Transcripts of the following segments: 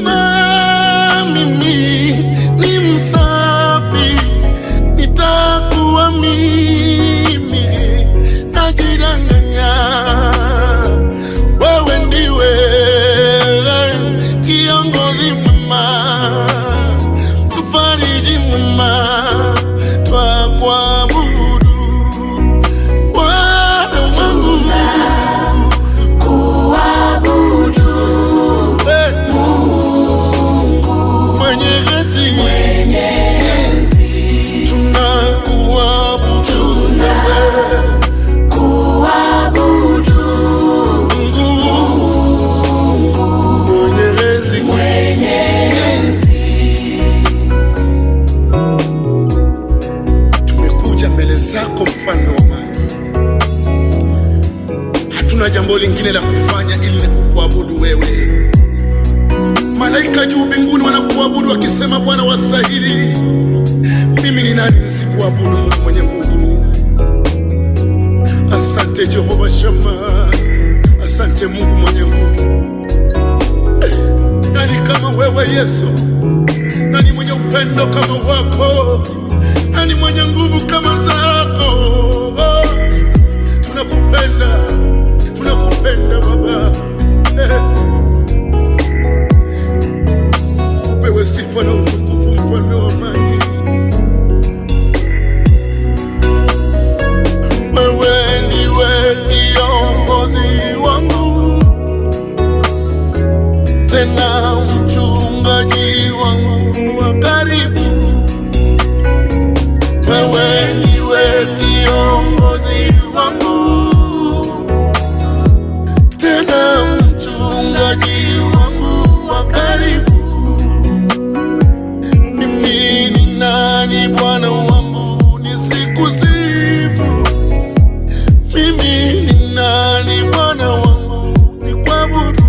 Unasema mimi ni msafi, nitakuwa mimi najidanganya. Wewe ndiwe kiongozi mwema, mfariji mwema, twakuabudu Bwana wangu kuabudu Eh, mwenye enzi mwenye enzi, tunakuabudu wewe kuabudu Mungu mwenye enzi mwenye enzi. tumekuja mbele zako mfalme wa amani hatuna jambo lingine la kufanya ili ni kukuabudu wewe malaika juu mbinguni wanakuabudu wakisema bwana wastahili mimi ni nani nisikuabudu mungu mwenye nguvu asante jehova shama asante mungu mwenye nguvu nani kama wewe yesu nani mwenye upendo kama wako nani mwenye nguvu kama zako oh, tunakupenda tunakupenda baba eh. upewe sifa na utukufu mfalme wa amani wewe ndiwe kiongozi wangu tena mchungaji wangu wa karibu wewe ndiwe kiongozi wangu tena mchungaji wangu wa karibu mimi ni nani bwana wangu nisikusifu mimi ni nani bwana wangu nikwabudu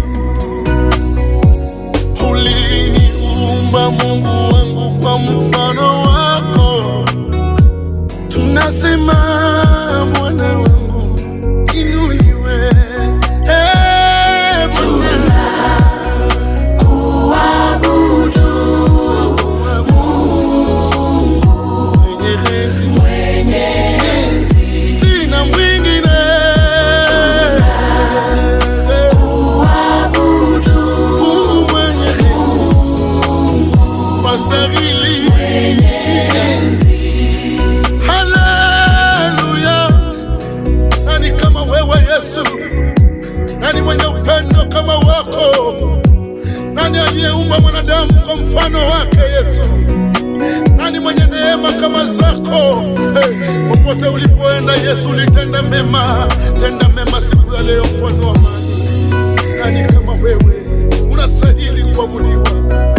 uliniumba mungu wangu kwa mfano wako tunasema bwana wangu inuliwe Eh, Bwana. Kuabudu Mwenye enzi, mwenye enzi, sina mwingine kuabudu Mungu mwenye enzi, wastahili mwenye enzi, haleluya nani kama wewe yesu nani mwenye upendo kama wako nani aliyeumba mwanadamu kwa mfano wake yesu nani mwenye neema kama zako hey, popote ulipoenda yesu ulitenda mema tenda mema siku ya leo mfano wa amani nani kama wewe unastahili kuabudiwa